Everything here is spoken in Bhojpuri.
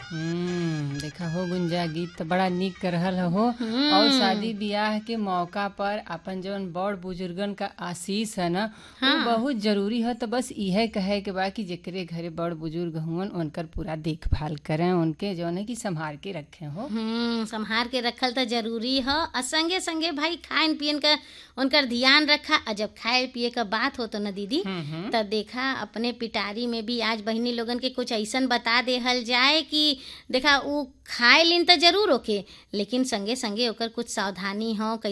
हम्म देखा हो गुंजा गीत तो बड़ा निक कर रहल हो और शादी ब्याह के मौका पर अपन जौन बड़ बुजुर्गन का आशीष है ना वो बहुत जरूरी है तो बस इहे कहे के बा कि जेकरे घरे बड़ बुजुर्ग हुवन उनकर पूरा देखभाल करें उनके जौन है कि संभाल के रखें हो हम्म संभार के रखल तो जरूरी ह और संगे संगे भाई खान पियन का उनकर ध्यान रखा और जब खाए पिए का बात हो तो न दीदी तब देखा अपने पिटारी में भी आज बहिनी लोगन के कुछ ऐसन बता देहल जाए कि देखा उ खाए लिन तो जरूर ओके लेकिन संगे संगे ओकर कुछ सावधानी हो